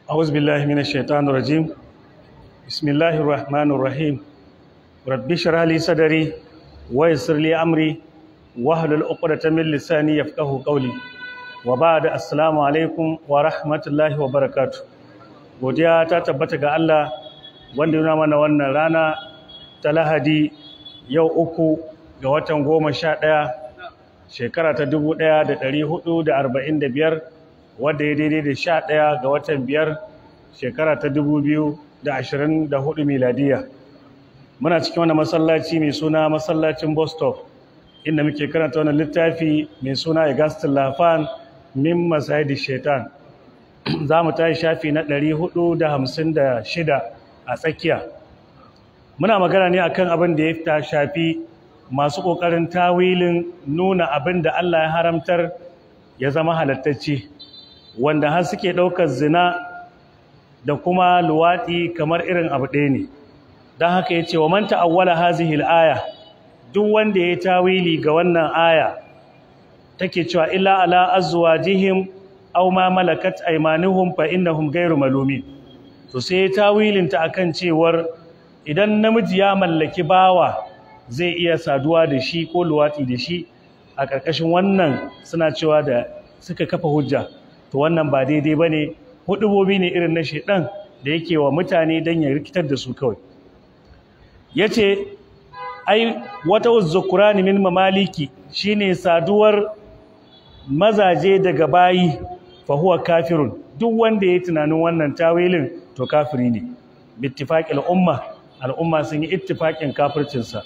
أعوذ بالله من الشيطان الرجيم بسم الله الرحمن الرحيم رب اشرح لي صدري ويسر لي أمري واحلل عقدة من لساني يفقهوا قولي وبعد السلام عليكم ورحمة الله وبركاته godiya ta tabbata ga Allah wanda yana mana wannan rana ta Lahadi yau uku ga watan goma sha ɗaya shekara ta dubu ɗaya da ɗari hudu da arba'in da biyar wadda ya daidai da sha ɗaya ga watan biyar shekara ta dubu biyu da ashirin da hudu miladiya muna cikin wani masallaci mai suna masallacin bostop inda muke karanta wani littafi mai suna igastin lafan min masayidi shaitan za mu tashi shafi na ɗari hudu da hamsin da shida a tsakiya muna magana ne akan abin da ya shafi masu ƙoƙarin tawilin nuna abin da Allah ya haramtar ya zama halattacce wanda har suke ɗaukar zina da kuma luwaɗi kamar irin abu ɗaya ne don haka ya ce wa man ta'awwala hazihil aya duk wanda ya tawili ga wannan aya take cewa illa ala azwajihim aw ma malakat aymanuhum fa innahum ghayru malumin to sai tawilin ta akan cewar idan namiji ya mallaki bawa zai iya saduwa da shi ko luwaɗi da shi a ƙarƙashin wannan suna cewa da suka kafa hujja to wannan ba daidai ba ne hudubobi ne irin na shaidan da yake wa mutane don ya rikitar da su kawai ya ce ai wata uzzukurani min mamaliki shine saduwar mazaje daga bayi fa huwa kafirun duk wanda ya tunanin wannan tawilin to kafiri ne bittifaqil umma al'umma sun yi ittifaqin kafircinsa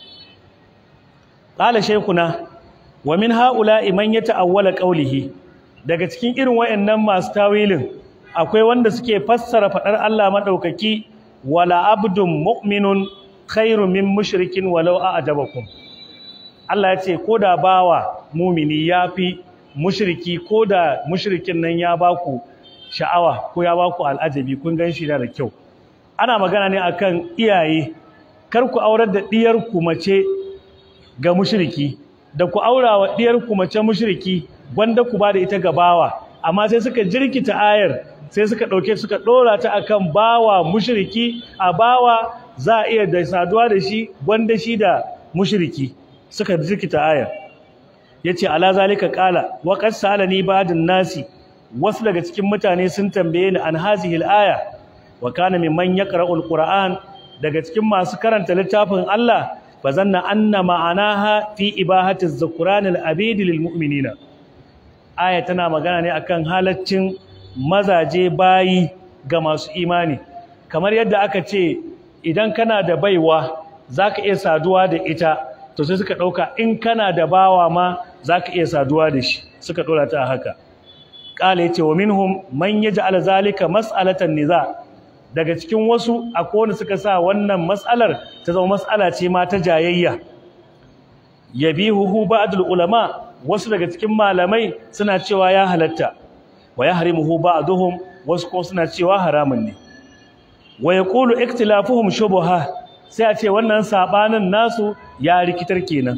qala shaykhuna wa min ha'ula'i man yata'awwala qawlihi daga cikin irin wayannan masu tawilin akwai wanda suke fassara fadar Allah madaukaki wala abdun mu'minun khairu min mushrikin walau a'jabakum Allah ya ce koda bawa mumini yafi mushriki koda mushrikin nan ya baku sha'awa ko ya baku al'ajabi kun ganshi da kyau ana magana ne akan iyaye kar ku aurar da diyar ku mace ga mushriki da ku aura wa diyar ku mace mushriki gwanda ku ba da ita ga bawa amma sai suka jirkita ayar sai suka ɗauke suka ɗora ta akan bawa mushriki a bawa za a iya da saduwa da shi gwanda shi da mushriki suka jirkita ayar yace ala zalika qala wa qad salani ba'dun nasi wasu daga cikin mutane sun tambaye ni an hazihi aya wa kana mimman yaqra'u alquran daga cikin masu karanta littafin Allah fazanna anna ma'anaha fi ibahati az-zukran al-abid lil mu'minina aya tana magana ne akan halaccin mazaje bayi ga masu imani kamar yadda aka ce idan kana da baiwa zaka iya saduwa da ita to sai suka dauka in kana da bawa ma zaka iya saduwa da shi suka dora ta haka qala yace wa minhum man yaj'al zalika mas'alatan niza daga cikin wasu akwai wanda suka sa wannan mas'alar ta zama mas'ala ce ma ta jayayya yabihu ba'dul ulama wasu daga cikin malamai suna cewa ya halatta wa yahrimuhu ba'duhum wasu ko suna cewa haramun ne wa yaqulu ikhtilafuhum shubha sai a ce wannan sabanin nasu ya rikitar kenan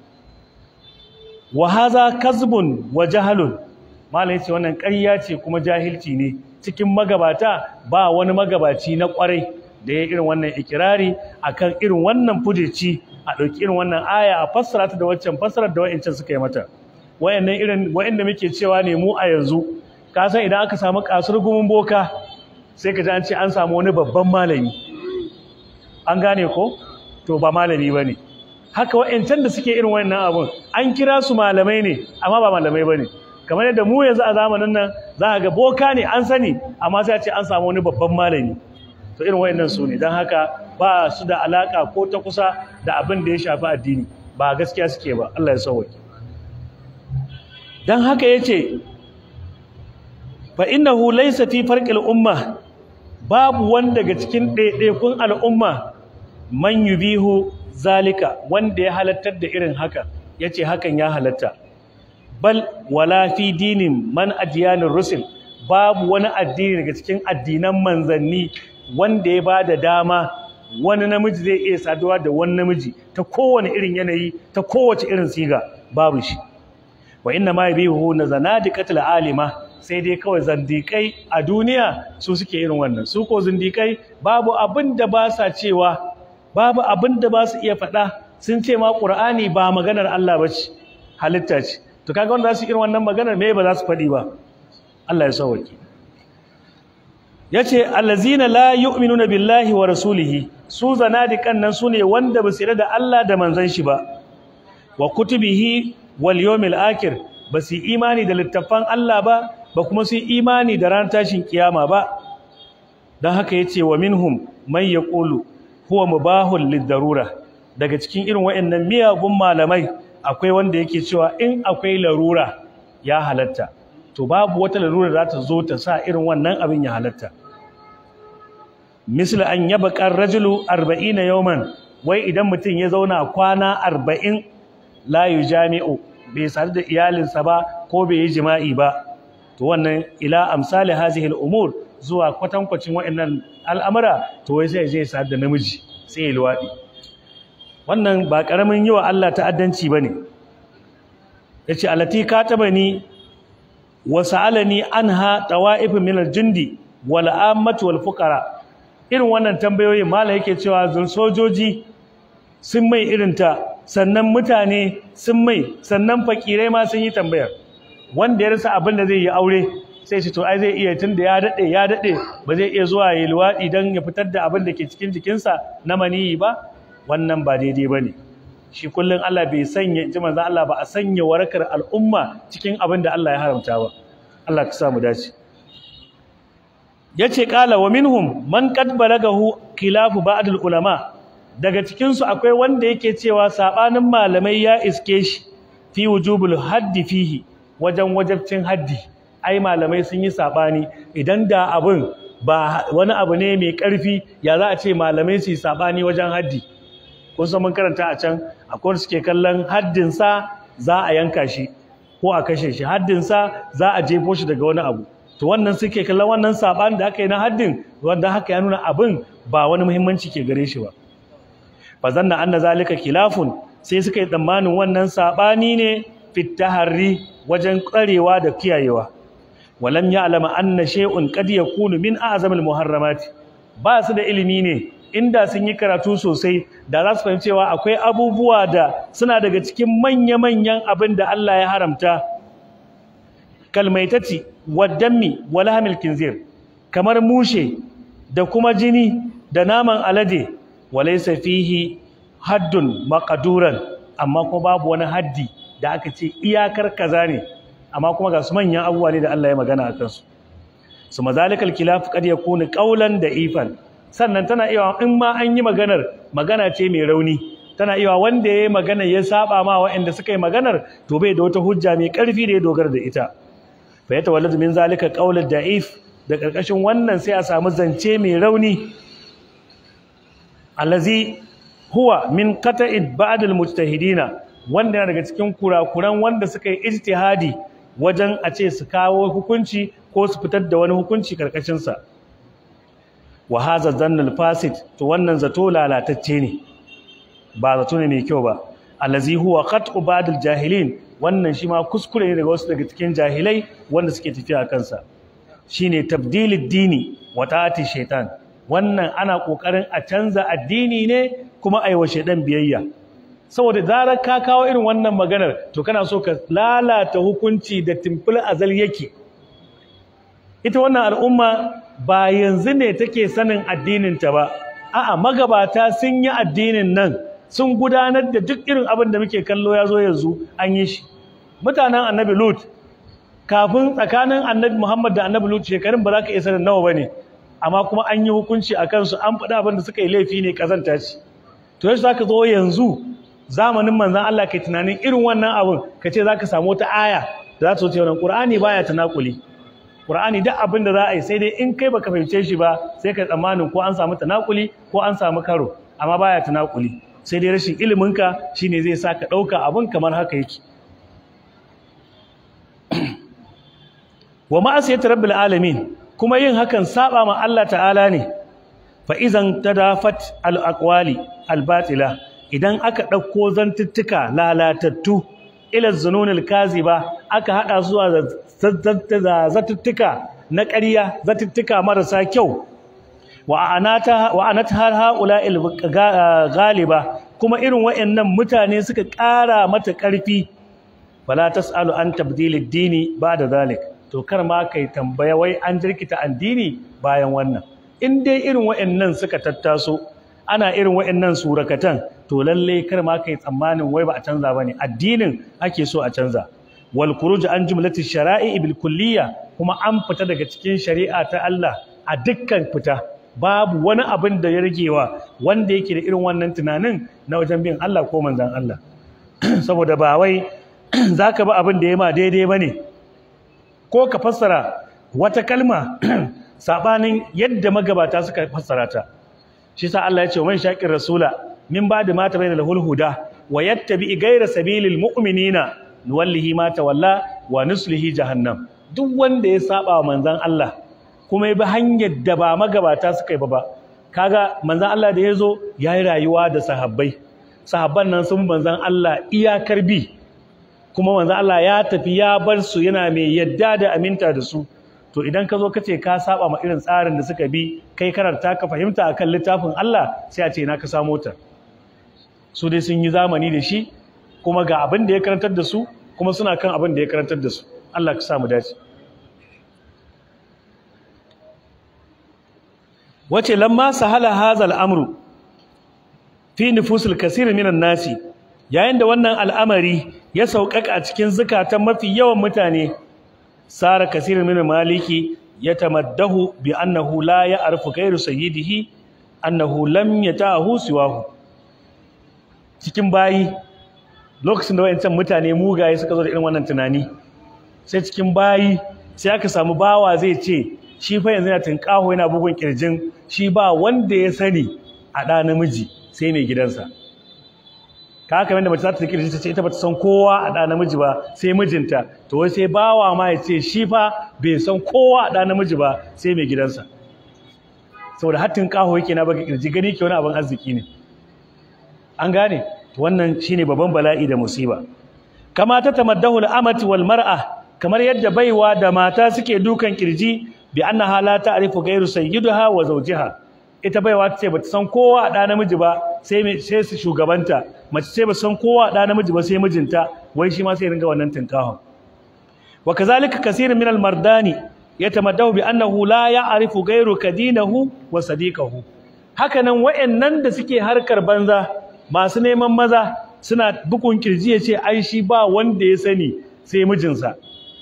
wa hadha kazbun wa jahalun malai ce wannan ƙarya ce kuma jahilci ne cikin magabata ba wani magabaci na ƙwarai da ya irin wannan ikirari akan irin wannan fujici a ɗauki irin wannan aya a fassara ta da waccan fassarar da wa'ancan suka yi mata wayannan irin wayanda muke cewa ne mu a yanzu ka san idan aka samu kasar gumin boka sai ka ji an ce an samu wani babban malami an gane ko to ba malami bane haka wayancan da suke irin wayannan abun an kira su malamai ne amma ba malamai bane kamar yadda mu yanzu a zamanin nan za a ga boka ne an sani amma sai a ce an samu wani babban malami to irin wayannan su ne don haka ba su da alaka ko ta kusa da abin da ya shafi addini ba gaskiya suke ba Allah ya sauwake don haka yace fa innahu laysa fi farqil umma babu wanda daga cikin ɗaiɗaikun al'umma man yubihu zalika wanda ya halattar da irin haka yace hakan ya halatta bal wala fi dinin man adiyanir rusul babu wani addini daga cikin addinan manzanni wanda ya bada dama wani namiji zai iya saduwa da wani namiji ta kowane irin yanayi ta kowace irin siga babu shi wa inna ma yabihu na zanadiqatul alima sai dai kawai zindikai a duniya su suke irin wannan su ko zindikai babu abin da ba sa cewa babu abin da ba su iya faɗa sun ce ma ƙur'ani ba maganar Allah ba ce halitta ce to kaga wanda za su irin wannan maganar me ba za su faɗi ba Allah ya sauwake yace allazina la yu'minuna billahi wa rasulihi su zanadikan nan sune wanda ba su yarda da Allah da manzon shi ba wa kutubihi wal yawmil akhir ba su imani da littafan Allah ba ba kuma su imani da ran tashin kiyama ba dan haka yace wa minhum man yaqulu huwa mubahul lidarura daga cikin irin waɗannan miyagun malamai akwai wanda yake cewa in akwai larura ya halatta to babu wata larura za ta zo ta sa irin wannan abin ya halatta misali an yaba kan rajulu 40 yawman wai idan mutum ya zauna kwana 40 la jami'u bai sadu da iyalinsa ba ko bai yi jima'i ba to wannan ila amsali hazihi al-umur zuwa kwatankwacin waɗannan al'amura to wai sai zai sadu da namiji sai ya luwaɗi wannan ba ƙaramin yi wa Allah ta'addanci ba ne ya ce alati ka taɓa ni wasu alani an ha ɗawa'ifin minar jindi wal'ammatu wal fukara irin wannan tambayoyin mala yake cewa zun sojoji sun mai irinta sannan mutane sun mai sannan fakirai ma sun yi tambayar wanda ya rasa abin da zai yi aure sai shi to ai zai iya tun da ya daɗe ya daɗe ba zai iya zuwa yi luwaɗi don ya fitar da abin da ke cikin jikinsa na maniyi ba wannan ba daidai ba ne shi kullum Allah bai sanya ji manzan Allah ba a sanya warakar al'umma cikin abin da Allah ya haramta ba Allah ka samu dace ya ce ƙala wa minhum man qad balagahu khilafu ba'dul ulama daga cikinsu akwai wanda yake cewa saɓanin malamai ya iske shi fi wujubul haddi fihi wajen wajabcin haddi ai malamai sun yi saɓani idan da abin ba wani abu ne mai ƙarfi ya za a ce malamai su yi saɓani wajen haddi kun san mun karanta a can akwai suke kallon haddinsa za a yanka shi ko a kashe shi haddinsa za a jefo shi daga wani abu to wannan suke kallon wannan saɓani da aka yi na haddin wanda haka ya nuna abin ba wani muhimmanci ke gare shi ba fa zanna anna zalika khilafun sai suka yi tsammanin wannan saɓani ne fit taharri wajen ƙarewa da kiyayewa walam ya'lama anna shay'un qad yakunu min a'zamil muharramati ba su da ilimi ne inda sun yi karatu sosai da za su fahimci cewa akwai abubuwa da suna daga cikin manya-manyan abin da Allah ya haramta kalmaitati waddammi wala hamil kinzir kamar mushe da kuma jini da naman alade walaysa fihi haddun maqduran amma kuma babu wani haddi da aka ce iyakar kaza ne amma kuma ga su manyan abubuwa ne da Allah ya magana a kansu su mazalikal kilaf qad yakunu qawlan da ifan sannan tana iya in ma an yi maganar magana ce mai rauni tana iya wanda ya yi magana ya saba ma waɗanda suka yi maganar to bai da wata hujja mai ƙarfi da ya dogara da ita fa ya tawalladu min zalika qawlud da'if da karkashin wannan sai a samu zance mai rauni allazi huwa min qata'id ba'd al-mujtahidina wanda yana daga cikin kurakuran wanda suka yi ijtihadi wajen a ce su kawo hukunci ko su fitar da wani hukunci karkashin sa wa hadha dhannul fasid to wannan zato lalatacce ne ba zato ne mai kyau ba allazi huwa qat'u ba'd al-jahilin wannan shi ma kuskure ne daga wasu daga cikin jahilai wanda suke tafiya kansa shine tabdilid dini wa ta'ati shaitan wannan ana kokarin a canza addini ne kuma aiwa shaitan biyayya saboda zarar ka kawo irin wannan maganar to kana so ka lalata hukunci da timfil azal yake ita wannan al'umma ba yanzu ne take sanin addinin ta ba a'a magabata sun yi addinin nan sun gudanar da duk irin abin da muke kallo ya zo yanzu an yi shi mutanen annabi lut kafin tsakanin annabi muhammad da annabi lut shekarun ba za ka isa da nawa ba ne amma kuma an yi hukunci a kansu an faɗa abin da suka yi laifi ne ƙazanta ce to yaushe za ka zo yanzu zamanin manzan Allah kai tunanin irin wannan abin ka ce za ka samu wata aya da za ta wuce wannan ƙur'ani baya tanakuli ƙur'ani duk abin da za a yi sai dai in kai baka fahimce shi ba sai ka tsammanin ko an samu tanakuli ko an samu karo amma baya tanakuli sai dai rashin iliminka shine zai sa ka ɗauka abin kamar haka yake wa ma'asiyat rabbil alamin kuma yin hakan saba ma Allah ta'ala ne fa idan tadafat al aqwali al batila idan aka dauko zantuttuka lalatattu ila zununil kaziba aka hada su da zatuttuka na ƙarya zatuttuka marasa kyau wa anata wa anat har haula galiba kuma irin wayannan mutane suka ƙara mata ƙarfi fala tasalu an tabdilid dini ba'da zalik to kar ma kai tambaya wai an jirkita addini bayan wannan in dai irin wayannan suka tattaso ana irin wayannan surakatan to lalle kar ma kai tsammanin wai ba a canza bane addinin ake so a canza wal khuruj an jumlati shara'i bil kulliyya kuma an fita daga cikin shari'a ta Allah a dukkan fita babu wani abin da ya ragewa wanda yake da irin wannan tunanin na wajen bin Allah ko manzon Allah saboda ba wai zaka ba abin da ya ma daidai bane ko ka fassara wata kalma sabanin yadda magabata suka fassara ta shi sa Allah ya ce man shaqir rasula min ba'di ma tabayyana lahul huda wa yattabi ghayra sabilil mu'minina nuwallihi ma tawalla wa nuslihi jahannam duk wanda ya saba wa manzon Allah kuma ya bi hanyar da ba magabata suka yi ba ba kaga manzon Allah da yazo yayi rayuwa da sahabbai sahabban nan sun manzon Allah iyakar bi kuma manzon Allah ya tafi ya bar su yana mai yadda da aminta da su to idan ka zo ka ce ka saba ma irin tsarin da suka bi kai karanta ka fahimta akan littafin Allah sai a ce na ka samo ta su dai sun yi zamani da shi kuma ga abin da ya karantar da su kuma suna kan abin da ya karantar da su Allah ka samu dace wace lamma sahala hazal amru fi nufusul kasir minan nasi yayin da wannan al'amari ya sauƙaƙa a cikin zukatan mafi yawan mutane sara kasir min maliki yatamaddahu bi annahu la ya'rifu ghayru sayyidihi annahu lam yatahu siwahu cikin bayi lokacin da wayancan mutane mugaye suka zo da irin wannan tunani sai cikin bayi sai aka samu bawa zai ce shi fa yanzu yana tunƙaho yana bugun kirjin shi ba wanda ya sani a ɗa namiji sai mai gidansa ka haka yadda mace za ta kirji ta ce ita ba ta san kowa a ɗa namiji ba sai mijinta to wai sai bawa ma ya ce shi fa bai san kowa a ɗa namiji ba sai mai gidansa saboda hattin ƙaho yake na baka kirji gani ke wani abin arziki ne an gane wannan shine babban bala'i da musiba kama ta tamaddahu al-amati wal mar'a kamar yadda baiwa da mata suke dukan kirji bi annaha la ta'rifu ghayru sayyidaha wa zawjiha ita baiwa ce bata san kowa da namiji ba sai sai su shugabanta mace ce ba san kowa da namiji ba sai mijinta wai shi ma sai ringa wannan tinkahon wa kazalika kaseerun min al-mardani yatamaddahu bi annahu la ya'rifu ghayru kadinahu wa sadiqahu hakanan wayannan da suke harkar banza masu neman maza suna bukun kirji ya ce ai shi ba wanda ya sani sai mijinsa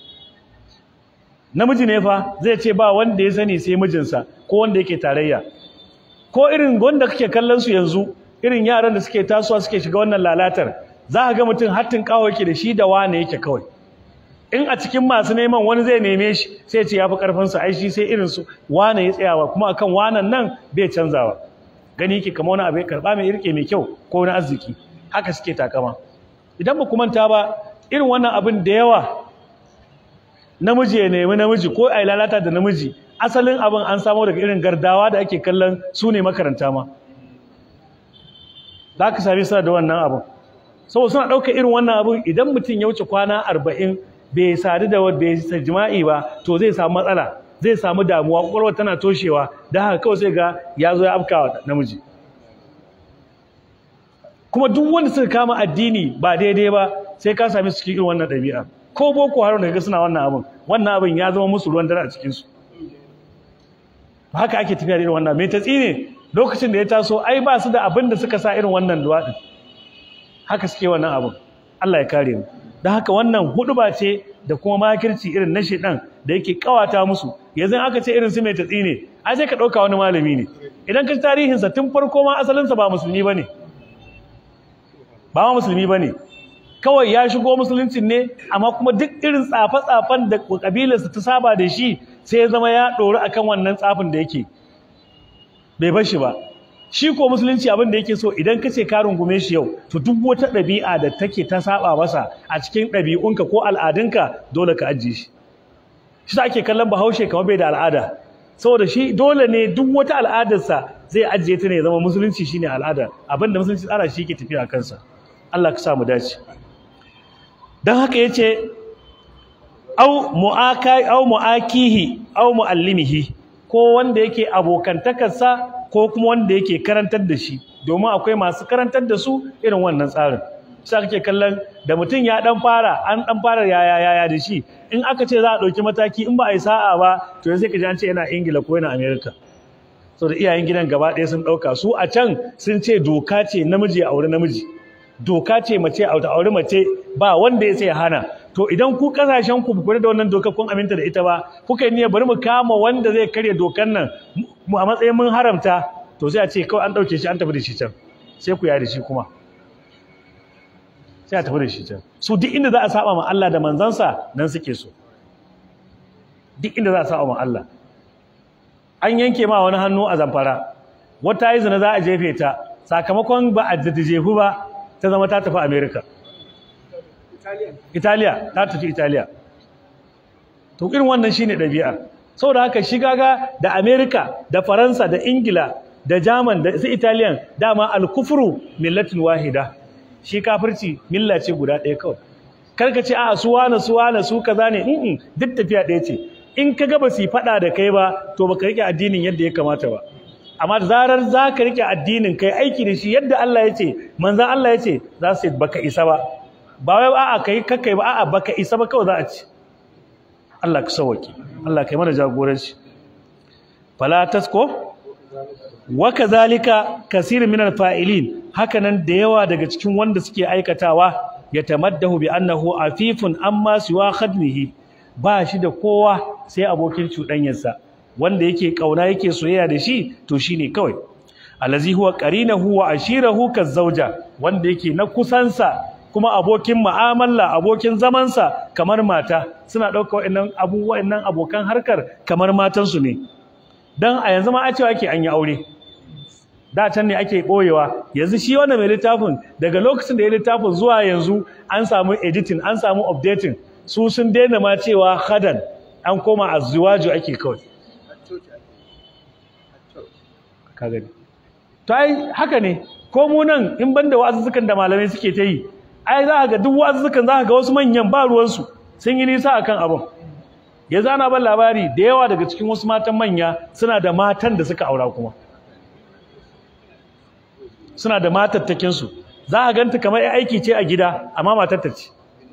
namiji ne fa zai ce ba wanda ya sani sai mijinsa ko wanda yake tarayya ko irin wanda kake kallon su yanzu irin yaran da suke tasowa suke shiga wannan lalatar za ka ga mutum hattin kawo yake da shi da wane yake kawai in a cikin masu neman wani zai neme shi sai ce ya fi karfinsa ai shi sai irin su wane ya tsayawa kuma akan wanan nan bai canzawa gani yake kamar wani abu ya karba mai irke mai kyau ko wani arziki haka suke takama idan ba ku manta ba irin wannan abin da yawa namiji ya nemi namiji ko a lalata da namiji asalin abin an samo daga irin gardawa da ake kallon su ne makaranta ma za ka sami suna da wannan abin saboda suna ɗauka irin wannan abin idan mutum ya wuce kwana arba'in bai sadu da bai jima'i ba to zai samu matsala zai samu damuwa kwakwalwa tana toshewa da haka kawai sai ga ya zo ya afkawa namiji kuma duk wanda suka kama addini ba daidai ba sai ka sami su cikin irin wannan ɗabi'a ko boko haram daga suna wannan abin wannan abin ya zama musu ruwan dare a cikinsu haka ake tafiya da irin wannan mai tatsi ne lokacin da ya taso ai ba su da abin da suka sa irin wannan luwaɗin haka suke wannan abin Allah ya kare mu don haka wannan huduba ce da kuma makirci irin na shedan da yake kawata musu yanzu aka ce irin su mai tatsi ne ai sai ka ɗauka wani malami ne idan ka tarihinsa tun farko ma asalinsa ba musulmi ba ne ba ma musulmi ba ne kawai ya shigo musuluncin ne amma kuma duk irin tsafe-tsafen da kabilarsa ta saba da shi sai ya zama ya ɗori akan wannan tsafin da yake bai bar shi ba shi ko musulunci abin da yake so idan ka ce ka rungume shi yau to duk wata ɗabi'a da take ta saba masa a cikin ɗabi'unka ko al'adunka dole ka ajiye shi shi sa ake kallon bahaushe kamar bai da al'ada saboda shi dole ne duk wata al'adarsa zai ajiye ta ne ya zama musulunci shine al'ada abin da musulunci tsara shi ke tafiya a kansa Allah ka sa mu dace don haka ya ce au mu'akihi au mu'allimihi ko wanda yake abokantakarsa ko kuma wanda yake karantar da shi domin akwai masu karantar da su irin wannan tsarin sai kake kallon da mutum ya dan fara an dan fara yaya yaya da shi in aka ce za a ɗauki mataki in ba a yi sa'a ba to sai ka ji an ce yana ingila ko yana america so da iyayen gidan gaba ɗaya sun ɗauka su a can sun ce doka ce namiji a aure namiji doka ce mace a aure mace ba wanda ya sai hana to idan ku kasashen ku kula da wannan dokar kun aminta da ita ba kuka yi niyyar bari mu kama wanda zai karya dokar nan mu a matsayin mun haramta to sai a ce kawai an ɗauke shi an tafi da shi can sai ku yare shi kuma sai a tafi da shi can su duk inda za a saba ma Allah da manzansa nan suke so duk inda za a saba ma Allah an yanke ma wani hannu a zamfara wata yi zina za a jefe ta sakamakon ba a jefu ba ta zama ta tafi america italiya ta tafi italiya to irin wannan shine ɗabi'a saboda haka shiga ga da america da faransa da ingila da german da su italiyan dama alkufru millatin wahida shi kafirci milla ce guda ɗaya kawai karka ce a su wane su wane su kaza ne duk tafiya ɗaya ce in ka ga ba su faɗa da kai ba to baka rike addinin yadda ya kamata ba amma da zarar za ka rike addinin kai aiki da shi yadda Allah ya ce manzan Allah ya ce za su baka isa ba ba wai a'a kai kakkai ba a'a baka isa ba kawai za a ci Allah ka sauwaki Allah kai mana jagoranci fala tasko wa kadhalika kasir min al-fa'ilin hakanan da yawa daga cikin wanda suke aikatawa ya tamaddahu bi annahu afifun amma siwa khadmihi ba shi da kowa sai abokin cuɗanyarsa wanda yake kauna yake soyayya da shi to shine kawai alazi huwa qarinahu wa ashirahu kazauja wanda yake na kusansa kuma abokin mu'amala abokin zamansa kamar mata suna ɗauka wa'annan abubuwan nan abokan harkar kamar matansu ne dan a yanzu ma a cewa ake an yi aure da can ne ake ɓoyewa yanzu shi wannan mai littafin daga lokacin da ya littafin zuwa yanzu an samu editing an samu updating su sun daina ma cewa hadan an koma azziwaju ake kawai ka gani to ai haka ne ko mu nan in banda wa'azuzzukan da malamai suke ta yi ai za ga duk wa'azuzzukan za ga wasu manyan ba ruwansu sun yi nisa akan abin ya zana ban labari da yawa daga cikin wasu matan manya suna da matan da suka aura kuma suna da matattakinsu za a ganta kamar ya aiki ce a gida amma matatta ce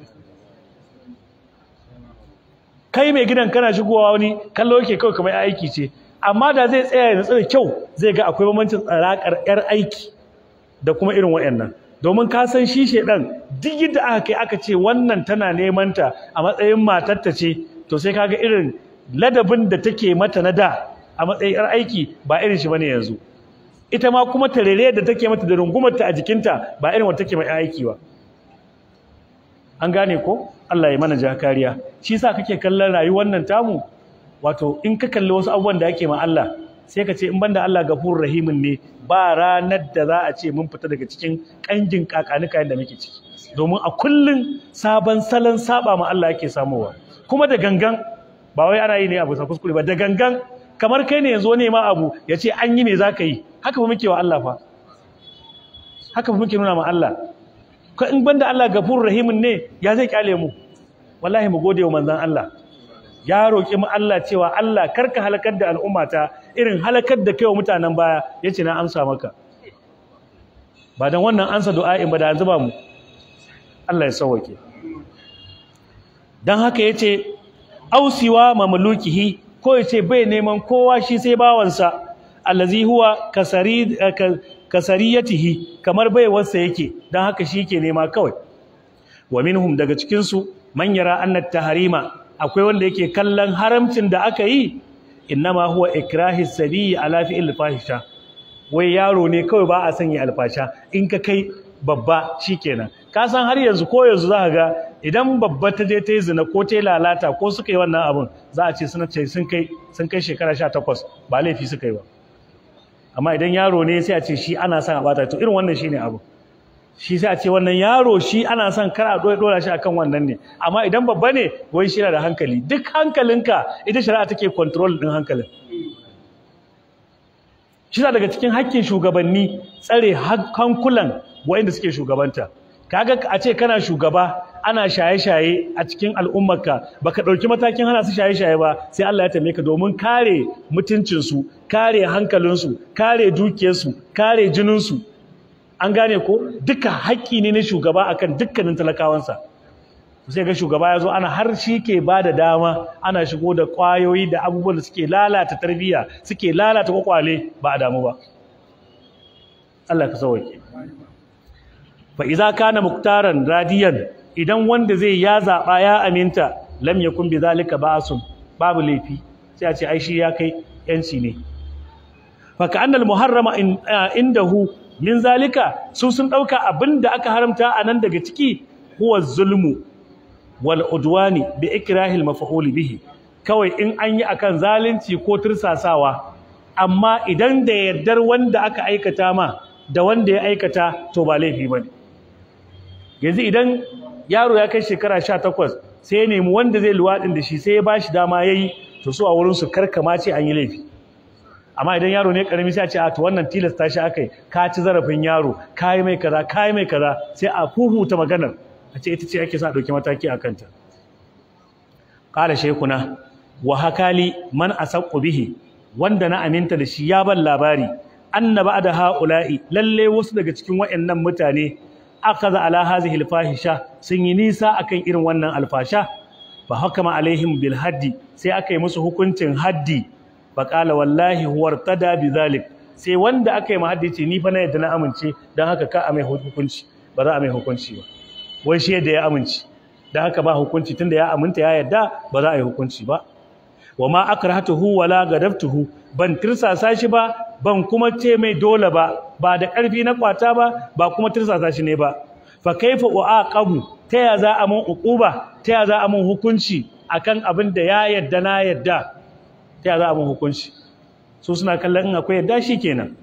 kai mai gidan kana shigowa wani kallo yake kawai kamar ya aiki ce amma da zai tsaya ya da kyau zai ga akwai bambancin tsaraƙar yar aiki da kuma irin wayannan domin ka san shi shedan duk yadda aka kai aka ce wannan tana neman ta a matsayin matarta ce to sai kaga irin ladabin da take mata na da a matsayin yar aiki ba irin shi bane yanzu ita ma kuma tarere da take mata da rungumarta a jikinta ba irin wata take mai aiki ba an gane ko Allah ya mana jakariya shi yasa kake kallon rayuwar nan tamu wato in ka kalli wasu abubuwan da ake ma Allah sai ka ce in banda Allah gafurur rahimin ne ba ranar da za a ce mun fita daga cikin kangin kakanika da muke ciki domin a kullun sabon salon saba ma Allah yake samowa kuma da gangan ba wai ana yi ne abu sa kuskure ba da gangan kamar kai ne yanzu wani ma abu ya ce an yi me za ka yi haka fa muke wa Allah fa haka fa muke nuna ma Allah ko in banda Allah gafurur rahimin ne ya zai kyale mu wallahi mu gode wa manzon Allah ya roki mu Allah cewa Allah karka halakar da al'ummata irin halakar da kai wa mutanen baya yace na amsa maka ba dan wannan ansa du'a'in ba da an zuba mu Allah ya sauke dan haka yace ausiwa mamlukihi ko yace bai neman kowa shi sai bawansa allazi huwa kasari kasariyatihi kamar baiwarsa yake dan haka shi ke nema kawai wa minhum daga cikin su man yara anna tahrima akwai wanda yake kallon haramcin da aka yi innama huwa ikrahi sabi ala fi'il fahisha wai yaro ne kawai ba a sanya alfasha in ka kai babba shikenan ka san har yanzu ko yanzu za ka ga idan babba ta je ta yi zina ko ta yi lalata ko suka yi wannan abin za a ce suna ce sun kai sun kai shekara 18 ba laifi suka yi ba amma idan yaro ne sai a ce shi ana son a bata to irin wannan shine abu shi sai a ce wannan yaro shi ana son kar a dora shi akan wannan ne amma idan babba ne wai shi yana da hankali duk hankalinka ita shari'a take control din hankalin shi daga cikin hakkin shugabanni tsare hankulan waɗanda suke shugabanta kaga a ce kana shugaba ana shaye-shaye a cikin al'ummarka baka ɗauki matakin hana su shaye-shaye ba sai Allah ya tambaye ka domin kare mutuncinsu kare hankalinsu kare dukiyarsu kare jininsu an gane ko duka haƙƙi ne na shugaba akan dukkanin talakawansa sai ga shugaba ya zo ana har shi ke ba da dama ana shigo da ƙwayoyi da abubuwan da suke lalata tarbiyya suke lalata kwakwale ba a damu ba Allah ka sauke fa iza kana muktaran radiyan idan wanda zai ya zaba ya aminta lam yakun bi zalika ba'sun babu laifi sai a ce ai shi ya kai yanci ne fa ka annal muharrama indahu min zalika su sun dauka abinda aka haramta anan daga ciki huwa zulmu wal udwani bi ikrahil maf'ul bihi kawai in an yi akan zalunci ko tursasawa amma idan da yardar wanda aka aikata ma da wanda ya aikata to ba laifi bane yanzu idan yaro ya kai shekara 18 sai ya nemi wanda zai luwadin da shi sai ya bashi dama yayi to su a wurin su karkama ce an yi laifi amma idan yaro ne karami sai a ce a to wannan tilasta shi akai ka ci zarafin yaro kai mai kaza kai mai kaza sai a huhuta maganar a ce ita ce ake sa dauki mataki a kanta qala shaykhuna wa hakali man asaqu bihi wanda na aminta da shi ya ban labari anna ba'da haula'i lalle wasu daga cikin wayannan mutane akaza ala hazihi alfahisha sun yi nisa akan irin wannan alfasha fa hakama alaihim bil haddi sai aka yi musu hukuncin haddi fa qala wallahi huwa tada bizalik sai wanda aka yi mahaddi ce ni fa na yadda na amince dan haka ka a mai hukunci ba za a mai hukunci ba wai shi yadda ya amince dan haka ba hukunci tunda ya aminta ya yadda ba za a yi hukunci ba wa ma akrahatuhu wala gadabtuhu ban tirsasa shi ba ban kuma ce mai dole ba ba da ƙarfi na kwata ba ba kuma tirsasa shi ne ba fa kaifa uaqabu ta ya za a mun uquba ta ya za a mun hukunci akan abin da ya yadda na yadda ta ya za a mun hukunci su suna kallon in akwai yadda shikenan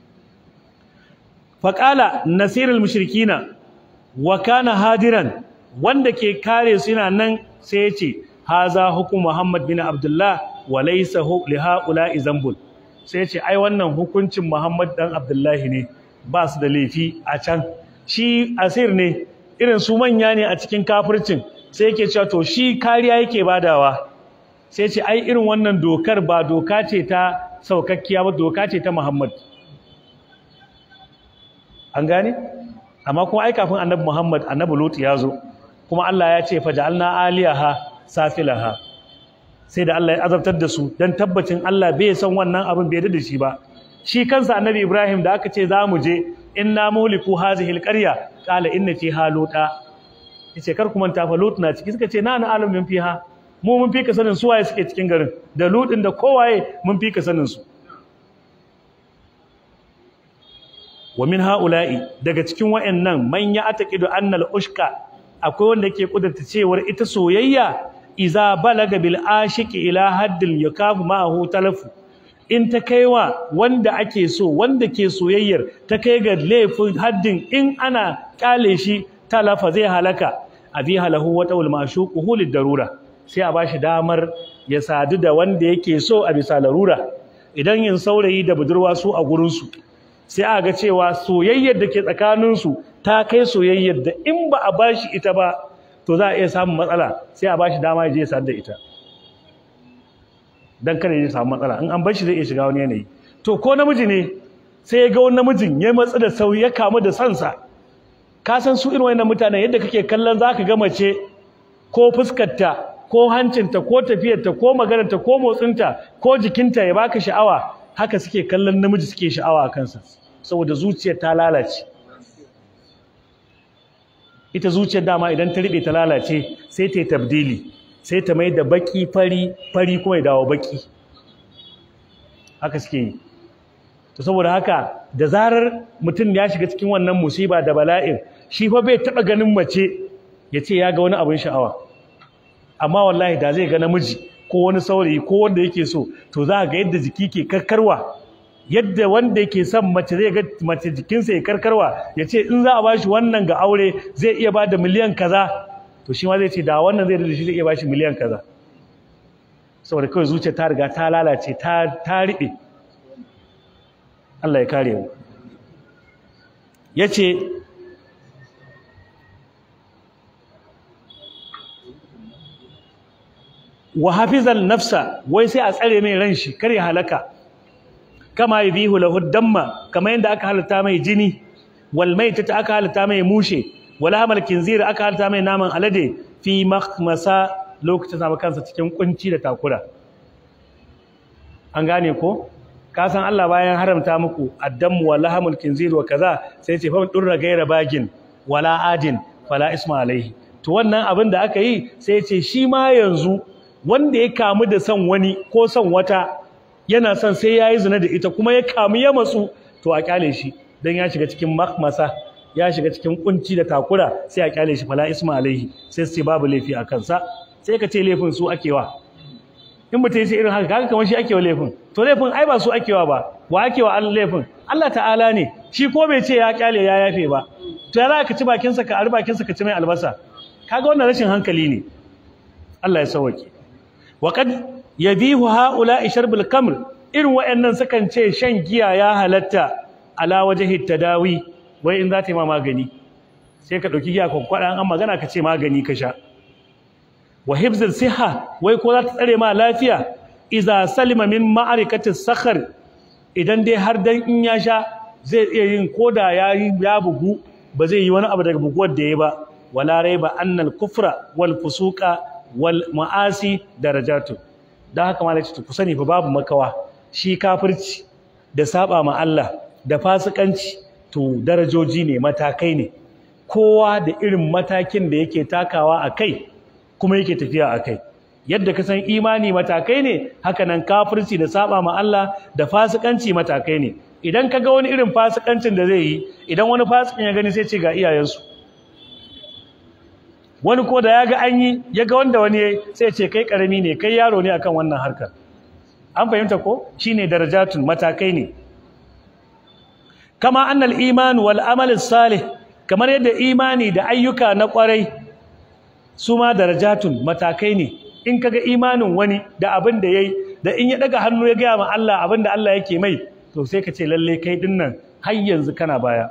fa qala nasirul mushrikina wa kana hadiran wanda ke kare su yana nan sai ya ce haza hukum Muhammad bin Abdullah wa laysa li haula'i zambul sai ce ai wannan hukuncin Muhammad dan Abdullahi ne ba su da laifi a can shi asir ne irin su manya ne a cikin kafircin sai yake cewa to shi kariya yake badawa sai ce ai irin wannan dokar ba doka ce ta saukakkiya ba doka ce ta Muhammad an gane amma kuma ai kafin annabi Muhammad annabi Lut ya zo kuma Allah ya ce faja'alna aliyaha safilaha sai da Allah ya azabtar da su dan tabbacin Allah bai san wannan abin bai da shi ba shi kansa annabi Ibrahim da aka ce za mu je inna muliku hazihi alqarya qala inna fiha luta yace kar ku manta fa lut na ciki suka ce na na alamin fiha mu mun fika sanin su waye suke cikin garin da lutin da kowaye mun fika sanin su wa min haula'i daga cikin wayannan man ya ataqidu annal ushka akwai wanda yake kudurta cewar ita soyayya iza balaga bil ashiqi ila haddil yakafu ma'ahu talafu in ta kaiwa wanda ake so wanda ke soyayyar ta kai ga laifin haddin in ana kale shi talafa zai halaka abi halahu wa tawul mashuquhu lid darura sai a bashi damar ya sadu da wanda yake so a bisa larura idan yin saurayi da budurwa su a gurin su sai a ga cewa soyayyar da ke tsakanin su ta kai soyayyar da in ba a bashi ita ba to za a iya samun matsala sai a bashi dama ya je ya sadu da ita dan kada ya samu matsala in an bar shi zai iya shiga wani yanayi to ko namiji ne sai ya ga wani namijin ya matsa da sauyi ya kamu da sansa ka san su irin wannan mutanen yadda kake kallon zaka ga mace ko fuskarta ko hancinta ko tafiyarta ko maganarta ko motsinta ko jikinta ya baka sha'awa haka suke kallon namiji suke sha'awa a kansa saboda zuciyar ta lalace ita zuciyar dama idan ta riɓe ta lalace sai ta yi tabdili sai ta mai da baki fari fari kuma ya dawo baki haka suke yi to saboda haka da zarar mutum ya shiga cikin wannan musiba da bala'in shi fa bai taɓa ganin mace ya ce ya ga wani abin sha'awa amma wallahi da zai ga namiji ko wani saurayi ko wanda yake so to za ga yadda jiki ke karkarwa yadda wanda yake son mace zai ga mace jikinsa ya karkarwa ya ce in za a bashi wannan ga aure zai iya ba da miliyan kaza to shi ma zai ce da wannan zai da shi zai iya bashi miliyan kaza saboda kawai zuciya ta riga ta lalace ta ta riɓe Allah ya kare mu yace wa hafizal nafsa wai sai a tsare mai ran shi kar ya halaka kama yubihu lahu damma kamar yadda aka halatta mai jini wal maitata aka halatta mai mushe wal hamal kinzir aka halatta mai naman alade fi makhmasa lokacin zama kansa cikin kunci da takura an gane ko ka san Allah bayan haramta muku addamu wal lahamul kinzir wa kaza sai ce fa durra gaira bagin wala adin fala isma alaihi to wannan abin da aka yi sai ce shi ma yanzu wanda ya kamu da son wani ko son wata yana son sai ya yi zina da ita kuma ya kamu ya matsu to a kyale shi don ya shiga cikin makmasa ya shiga cikin kunci da takura sai a kyale shi fala isma alaihi sai su ce babu laifi a kansa sai ka ce laifin su akewa in mutum ce irin haka kaga kamar shi akewa laifin to laifin ai ba su akewa ba wa akewa Allah laifin Allah ta'ala ne shi ko bai ce ya kyale ya yafe ba to ya za ka ci bakinsa ka ari bakinsa ka ci mai albasa kaga wannan rashin hankali ne Allah ya sauke wa kad yabihu haula sharbul kamr irin wayannan sukan ce shan giya ya halatta ala wajhi tadawi wai in za ta yi ma magani sai ka dauki giya ka kwada an magana ka ce magani ka sha wa hibzul siha wai ko za ta tsare ma lafiya iza salima min ma'arikati sakhar idan dai har dan in ya sha zai iya yin koda ya ya bugu ba zai yi wani abu daga buguwar da ya ba wala raiba annal kufra wal fusuqa wal ma'asi darajatu dan haka malai ce ku sani fa babu makawa shi kafirci da saba ma Allah da fasikanci to darajoji ne matakai ne kowa da irin matakin da yake takawa a kai kuma yake tafiya a kai yadda ka san imani matakai ne haka nan kafirci da saba ma Allah da fasikanci matakai ne idan ka ga wani irin fasikancin da zai yi idan wani fasikin ya gani sai ce ga iyayensu wani ko da ya ga an yi ya ga wanda wani ya yi sai ce kai karami ne kai yaro ne akan wannan harkar an fahimta ko shine darajatun matakai ne kama annal iman wal amal salih kamar yadda imani da ayyuka na kwarai su ma darajatun matakai ne in kaga imanin wani da abin da yayi da in ya daga hannu ya gaya ma Allah abin da Allah yake mai to sai ka ce lalle kai dinnan har yanzu kana baya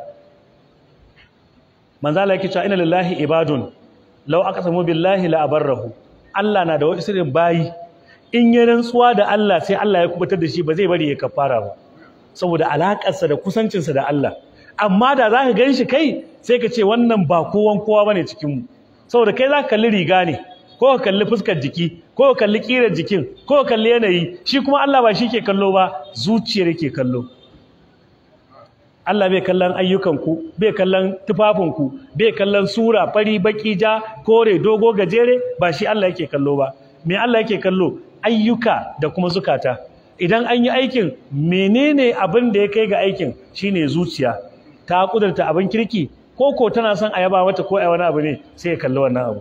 manzo Allah yake cewa inna lillahi ibadun law aqsamu billahi la abarrahu Allah na da wasu irin bayi in ya rantsuwa da Allah sai Allah ya kubutar da shi ba zai bari ya kafara ba saboda alakarsa da kusancinsa da Allah amma da za ka gan shi kai sai ka ce wannan ba kowan kowa bane cikin mu saboda kai za ka kalli riga ne ko ka kalli fuskar jiki ko ka kalli kirar jikin ko ka kalli yanayi shi kuma Allah ba shi ke kallo ba zuciyar yake kallo Allah bai kallon ayyukanku bai kallon tufafinku bai kallon sura fari baki ja kore dogo gajere ba shi Allah yake kallo ba me Allah yake kallo ayyuka da kuma zukata idan an yi aikin menene abin da ya kai ga aikin shine zuciya ta kudurta abin kirki ko ko tana son a yaba mata ko a wani abu ne sai ya kalli wannan abu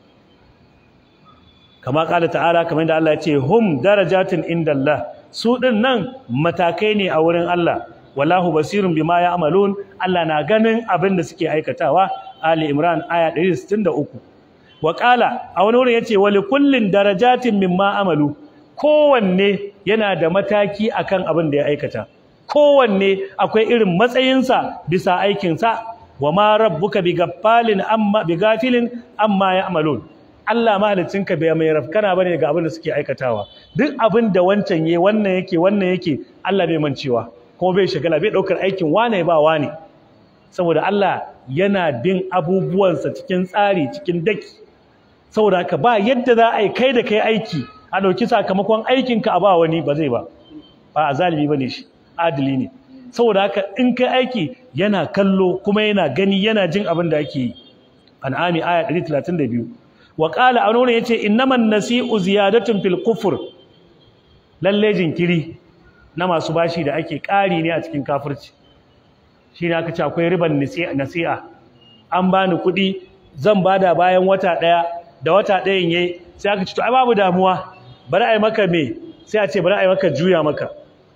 kama kala ta'ala kamar da Allah ya ce hum darajatin indallah su din nan matakai ne a wurin Allah wallahu basirun bima ya'malun Allah na ganin abin da suke aikatawa Ali Imran aya 163 wa qala a wani wurin yace wali kullin darajatin mimma amalu kowanne yana da mataki akan abin da ya aikata kowanne akwai irin matsayinsa bisa aikinsa wa ma rabbuka bigaffalin amma bigafilin amma ya'malun Allah mahalicinka bai mai rafkana bane ga abin da suke aikatawa duk abin da wancan yayi wannan yake wannan yake Allah bai mancewa kuma bai shagala bai daukar aikin wane ba wane saboda Allah yana bin abubuwansa cikin tsari cikin daki saboda haka ba yadda za a yi kai da kai aiki a dauki sakamakon aikinka a ba wani ba zai ba ba a zalimi bane shi adili ne saboda haka in kai aiki yana kallo kuma yana gani yana jin abin da ake yi an'ami aya 132 wa qala a wani yace innaman nasi'u ziyadatun fil kufr lalle jinkiri na masu bashi da ake ƙari ne a cikin kafirci shine aka ce akwai riban nasi'a an bani kuɗi zan bada bayan wata ɗaya da wata ɗayan yayi sai aka ce to ai babu damuwa bari ai maka me sai a ce bari ai maka juya maka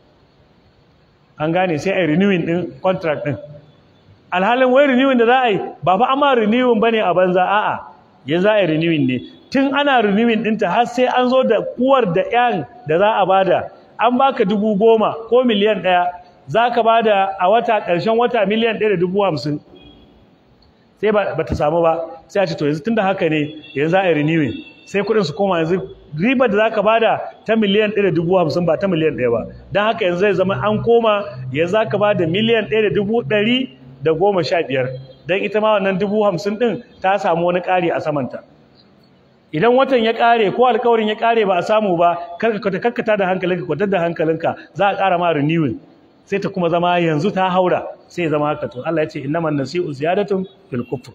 an gane sai ai renewing din contract din alhalin wai renewing da za a yi ba fa amma renewing bane a banza a'a yanzu za a yi renewing ne tun ana renewing ɗinta har sai an zo da uwar da yan da za a bada an baka dubu goma ko miliyan ɗaya za ka bada a wata ƙarshen wata miliyan ɗaya da dubu hamsin sai ba ta samu ba sai a ce to yanzu tun da haka ne yanzu za a yi renewing sai kuɗin su koma yanzu ribar da za ka bada ta miliyan ɗaya da dubu hamsin ba ta miliyan ɗaya ba don haka yanzu zai zama an koma yanzu za ka bada miliyan ɗaya da dubu ɗari da goma sha biyar don ita ma wannan dubu hamsin ɗin ta samu wani ƙari a samanta idan watan ya ƙare ko alkawarin ya ƙare ba a samu ba karkata da hankalinka kwatar da hankalinka za a ƙara ma renewal sai ta kuma zama yanzu ta haura sai ya zama haka to Allah ya ce innaman nasi'u ziyadatun fil kufr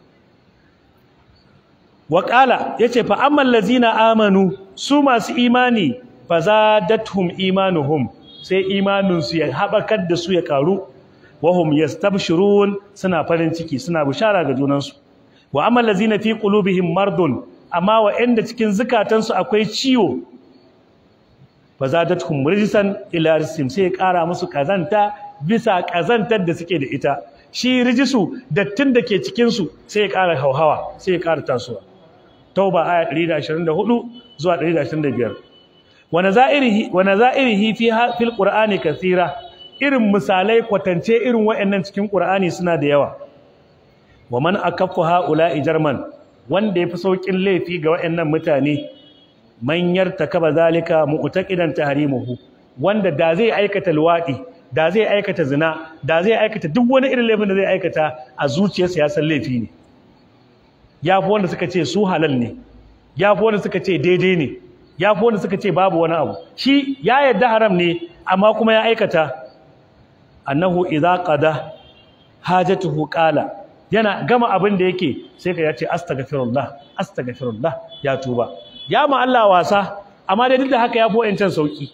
wa qala yace fa ammal ladzina amanu su masu imani fa zadatuhum imanuhum sai imanin su ya habakar da su ya karu wahum yastabshirun suna farin ciki suna bishara ga junansu wa ammal ladzina fi qulubihim mardun amma wa'anda cikin zukatansu akwai ciwo fa zadatuhum rijsan ila rijsim sai ya kara musu kazanta bisa kazantar da suke da ita shi rijisu dattin da ke cikin su sai ya kara hauhawa sai ya kara tasowa tauba aya 124 zuwa 125 wa nazairihi wa nazairihi fi fil qur'ani kathira irin misalai kwatance irin waɗannan cikin qur'ani suna da yawa wa man akaffa haula'i jarman wanda yafi saukin laifi ga waɗannan mutane man yartakaba zalika mu'taqidan tahrimuhu wanda da zai aikata luwadi da zai aikata zina da zai aikata duk wani irin laifin da zai aikata a zuciyarsa ya san laifi ne yafi wanda suka ce su halal ne yafi wanda suka ce daidai ne yafi wanda suka ce babu wani abu shi ya yarda haram ne amma kuma ya aikata annahu idza qada hajatuhu qala yana gama abin da yake sai ka yace astaghfirullah astaghfirullah ya tuba ya ma Allah wasa amma dai duk da haka ya fi wa'ancan sauki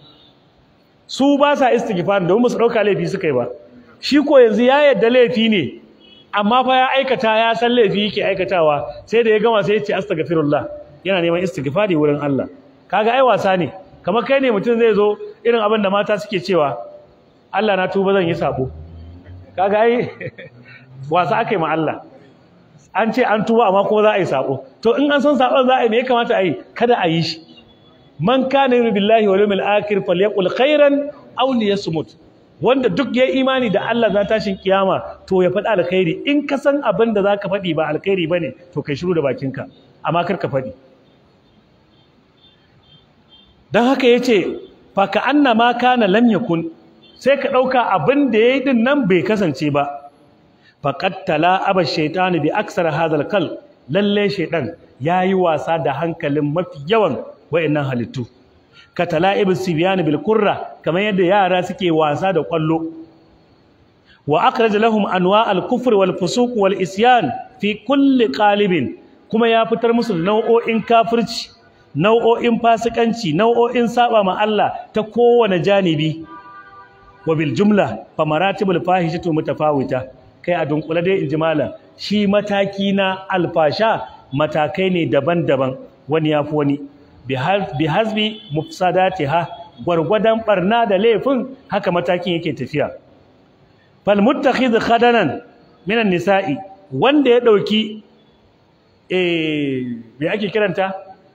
su ba sa istighfar domin ba su dauka laifi suka yi ba shi ko yanzu ya yadda laifi ne amma fa ya aikata ya san laifi yake aikatawa sai da ya gama sai ya ce astaghfirullah yana neman istighfari wurin Allah kaga ai wasa ne kamar kai ne mutum zai zo irin abin da mata suke cewa Allah na tuba zan yi sabo kaga ai wasa aka yi ma Allah an ce an tuba amma kuma za a yi sabo to in an san sabon za a yi me ya kamata a yi kada a yi shi man kana yu'minu billahi wal yawmil akhir falyaqul khairan aw liyasmut wanda duk ya imani da Allah za tashin kiyama to ya faɗa alkhairi in ka san abin da zaka faɗi ba alkhairi bane to kai shiru da bakinka amma kar ka faɗi dan haka yace fa ka annama kana lam yakun sai ka dauka abin da yayi din nan bai kasance ba faqad tala'aba shaytanu bi aksar hadal kal lalle shaytan yayi wasa da hankalin mafi yawan wayannan halittu ka tala'ib sibyan bil qurra kamar yadda yara suke wasa da kwallo wa akhraj lahum anwa al kufr wal fusuq wal isyan fi kulli qalibin kuma ya fitar musu nau'o'in kafirci nau'o'in fasikanci nau'o'in saba ma Allah ta kowane janibi wa bil jumla fa maratibul fahishatu mutafawita kai a dunkule dai inji malam shi mataki na alfasha matakai ne daban-daban wani yafi wani bi hasbi mufsadatiha gwargwadon barna da laifin haka matakin yake tafiya fal muttakhidh khadanan minan nisa'i wanda ya dauki eh me ake kiranta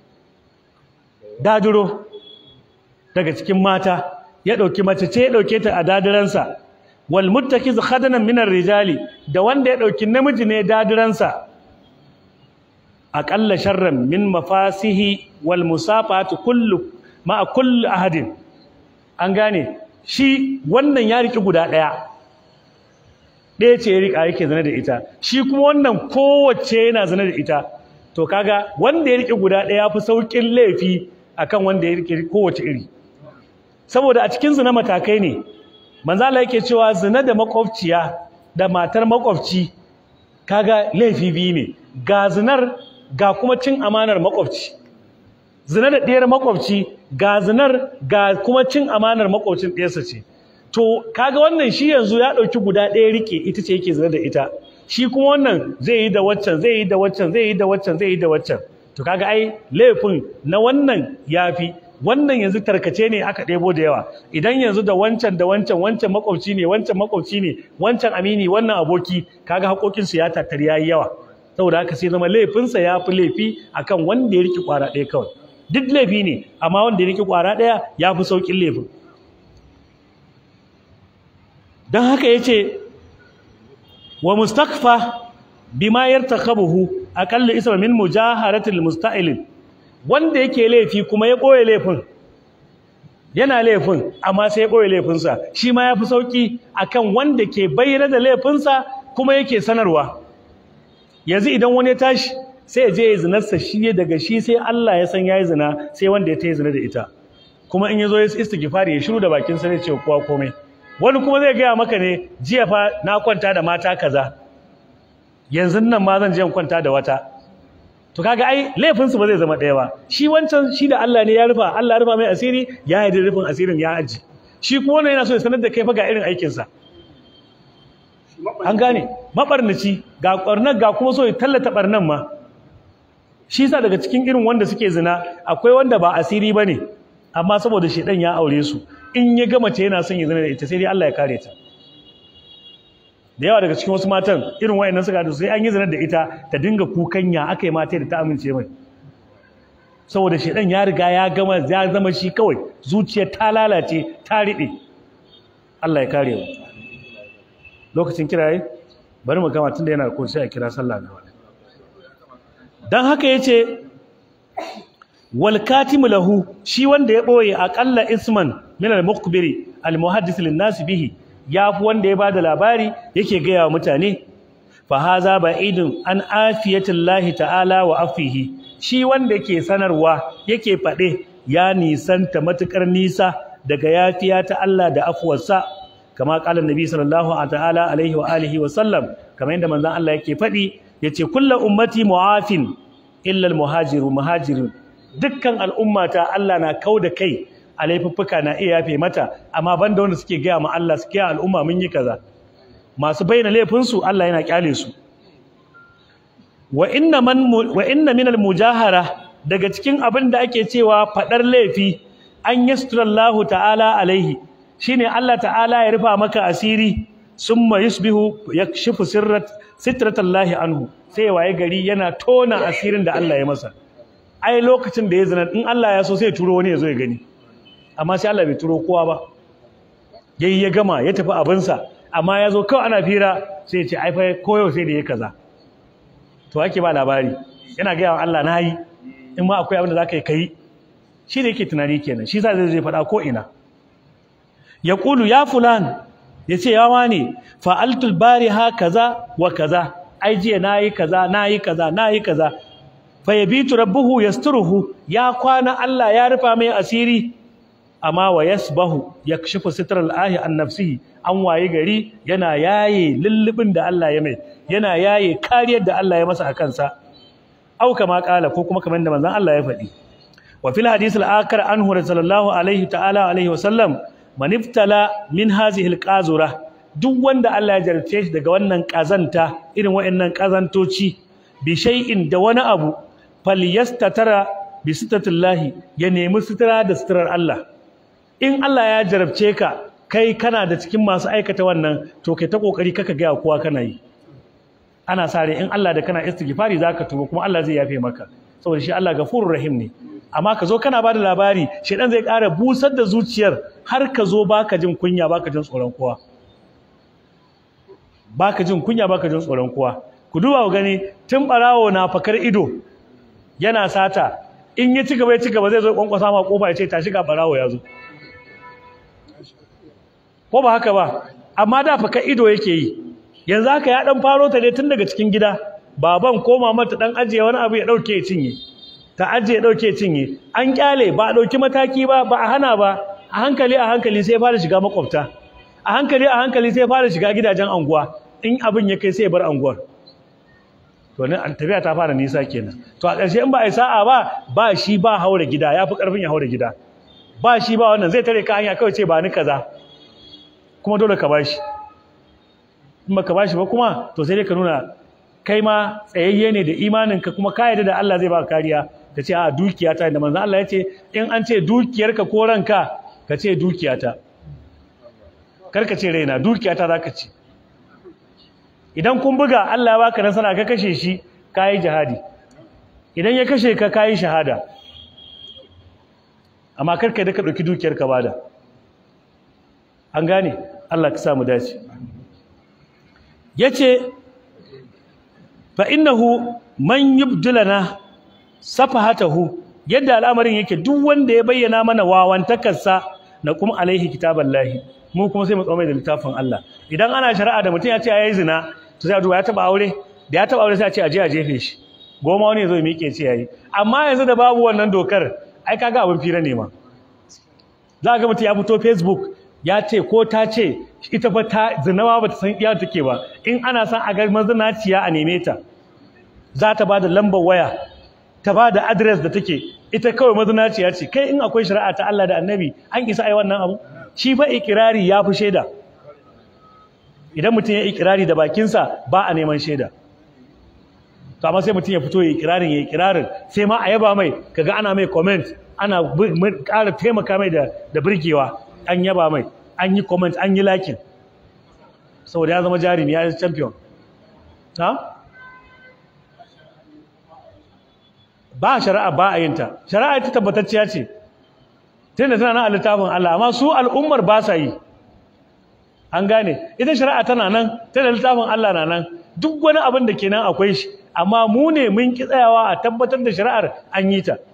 daduro daga cikin mata ya dauki mace ce ya dauke ta a dadiransa wal muttakiz khadanan minar rijali da wanda ya dauki namiji ne dadiransa aqalla sharran min mafasihi wal musafatu kullu ma kullu ahadin an gane shi wannan ya riki guda daya ɗaya ce ya rika yake zane da ita shi kuma wannan kowace yana zane da ita to kaga wanda ya riki guda daya fi saukin laifi akan wanda ya riki kowace iri saboda a cikin zina matakai ne manzo Allah yake cewa zina da makwabciya da matar makwabci kaga laifi biyu ne ga zinar ga kuma cin amanar makwabci zina da ɗiyar makwabci ga zinar ga kuma cin amanar makwabcin ɗiyarsa ce to kaga wannan shi yanzu ya ɗauki guda ɗaya rike ita ce yake zina da ita shi kuma wannan zai yi da waccan zai yi da waccan zai yi da waccan zai yi da waccan to kaga ai laifin na wannan yafi wannan yanzu tarkace ne aka ɗebo da yawa idan yanzu da wancan da wancan wancan makwabci ne wancan makwabci ne wancan amini wannan aboki kaga haƙoƙinsu ya tattari yayi yawa saboda haka sai zama laifinsa ya fi laifi akan wanda ya riƙe ƙwara ɗaya kawai duk laifi ne amma wanda ya riƙe ƙwara ɗaya ya fi sauƙin laifin don haka ya ce wa mustakfa bima yartakabuhu aqalla isma min mujaharatil musta'ilin wanda yake laifi kuma ya ɓoye laifin yana laifin amma sai ya ɓoye laifinsa shi ma ya fi sauƙi akan wanda ke bayyana da laifinsa kuma yake sanarwa yanzu idan wani ya tashi sai ya je ya zinarsa shi daga shi sai Allah ya san ya yi zina sai wanda ya ta yi zina da ita kuma in ya zo ya istighfari ya shiru da bakin sa zai ce kowa komai wani kuma zai gaya maka ne jiya fa na kwanta da mata kaza yanzu nan ma zan je in kwanta da wata to kaga ai laifin su ba zai zama ɗaya ba shi wancan shi da Allah ne ya rufa Allah ya rufa mai asiri ya yi rufin asirin ya aji shi kuma wannan yana so ya sanar da kai fa ga irin aikin sa an gane mabarnaci ga ƙwarnar ga kuma so ya tallata barnan ma shi sa daga cikin irin wanda suke zina akwai wanda ba asiri ba ne amma saboda shedan ya aure su in ya gama ce yana son ya zina da ita sai dai Allah ya kare ta da yawa daga cikin wasu matan irin wayannan suka da sai an yi zina da ita ta dinga kukanya aka yi mata da ta amince mai saboda shedan ya riga ya gama ya zama shi kawai zuciyar ta lalace ta riɓe Allah ya kare mu lokacin kiraye bari mu gama tunda yana da kun sai a kira sallah gaba dan haka yace wal katimu lahu shi wanda ya boye aqalla isman min al muqbiri al muhaddis lin nas bihi yafi wanda ya bada labari yake ga yawa mutane fa haza ba'idun an afiyatillahi ta'ala wa afihi shi wanda yake sanarwa yake fade ya nisanta matukar nisa daga yafiya ta Allah da afuwarsa kama kala nabi sallallahu ta'ala alaihi wa alihi wa sallam kamar yadda manzon Allah yake fadi yace kullu ummati mu'afin illa al-muhajiru muhajirin dukkan al'ummata Allah na kauda kai a laifuffuka na iya yafe mata amma banda wanda suke gaya ma Allah suke al'umma mun yi kaza masu bayyana laifinsu Allah yana kyale su wa inna man wa inna min al-mujahara daga cikin abin da ake cewa fadar laifi an yasturallahu ta'ala alaihi shine Allah ta'ala ya rufa maka asiri summa yusbihu yakshifu sirrat sitratallahi anhu sai waye gari yana tona asirin da Allah ya masa ai lokacin da ya zina in Allah ya so sai ya turo wani ya zo ya gani amma sai Allah bai turo kowa ba yayi ya gama ya tafi abinsa amma ya zo kawai ana fira sai ya ce ai fa koyo sai da ya kaza to ake ba labari yana ga Allah na yi in ma akwai abin da zaka yi kai shi da yake tunani kenan shi sa zai zai faɗa ko ina ya kulu ya fulan ya ce yawa ne fa'altul bariha kaza wa kaza ai jiya nayi kaza nayi kaza nayi kaza fa yabitu rabbuhu yasturuhu ya kwana Allah ya rufa mai asiri amma wa yasbahu yakshifu sitral ahi an nafsihi an waye gari yana yaye lullubin da Allah ya mai yana yaye kariyar da Allah ya masa a kansa au kama kala ko kuma kamar da manzon Allah ya faɗi wa fil hadith al-akhar anhu sallallahu alaihi ta'ala alaihi wa sallam man iftala min hadhihi al-qazura duk wanda Allah ya jarce shi daga wannan kazanta irin waɗannan kazantoci bi shay'in da wani abu falyastatara bi sitatillahi ya nemi sitira da sitirar Allah in Allah ya jarabce ka kai kana da cikin masu aikata wannan to kai ta kokari kaka ga kowa kana yi ana sare in Allah da kana istighfari zaka tuba kuma Allah zai yafe maka saboda shi Allah gafurur rahim ne amma ka zo kana bada labari shedan zai ƙara busar da zuciyar har ka zo baka jin kunya baka jin tsoron kowa baka jin kunya baka jin tsoron kowa ku duba ku gani tun barawo na fakar ido yana sata in ya ci gaba ya ci gaba zai zo kwankwasa ma kofa ya ce tashi ga barawo ya zo ko ba haka ba amma da fakar ido yake yi yanzu haka ya dan faro ta ne tun daga cikin gida baban ko mama ta dan ajiye wani abu ya dauke ya cinye ta ajiye dauke ya cinye an kyale ba a dauki mataki ba ba a hana ba a hankali a hankali sai fara shiga makwabta a hankali a hankali sai fara shiga gidajen anguwa in abin ya kai sai bar anguwar to ne an tafiya ta fara nisa kenan to a ƙarshe in ba a yi sa'a ba ba shi ba haura gida ya fi ƙarfin ya haura gida ba shi ba wannan zai tare ka hanya kawai ce ba ni kaza kuma dole ka bashi in baka bashi ba kuma to sai dai ka nuna kai ma tsayayye ne da imaninka kuma ka yarda da Allah zai baka kariya ka ce a dukiyata da manzon Allah ya ce in an ce dukiyarka ko ranka ka ce dukiyata kar ka ce raina dukiyata za ka ce idan kun buga Allah ya baka nasara ka kashe shi kayi jihadi idan ya kashe ka kayi shahada amma kar ka da ka dauki dukiyar ka bada an gane Allah ka sa mu dace yace fa innahu man yubdilana safahatahu yadda al'amarin yake duk wanda ya bayyana mana wawantakarsa na kuma alaihi kitaballahi mu kuma sai mu tsomai da littafin Allah idan ana shari'a da mutum ya ce yayi zina to sai a duba ya taba aure da ya taba aure sai a ce a je a jefe shi goma wani zo miƙe ce yayi amma yanzu da babu wannan dokar ai kaga abin fira ne ma za ga mutum ya fito Facebook ya ce ko ta ce ita fa ta zinawa ba ta san iya take ba in ana son a ga mazinaciya a neme ta za ta ba da lambar waya ta ba da adres da take ita kawai mazinaciya ce kai in akwai shari'a ta Allah da annabi an isa ai wannan abu shi fa ikirari ya fi shaida idan mutum ya ikirari da bakinsa ba a neman shaida to amma sai mutum ya fito ya ikirarin ya ikirarin sai ma a yaba mai kaga ana mai comment ana ƙara taimaka mai da da burgewa an yaba mai an yi comment an yi lakin saboda ya zama jarumi ya yi champion ha ba shari'a ba a yinta shari'a ita tabbatacciya ce tunda tana nan a littafin Allah amma su al'ummar ba sa yi an gane ita shari'a tana nan tana littafin Allah na nan duk wani abin da kenan akwai shi amma mu ne mun ki tsayawa a tabbatar da shari'ar an yi ta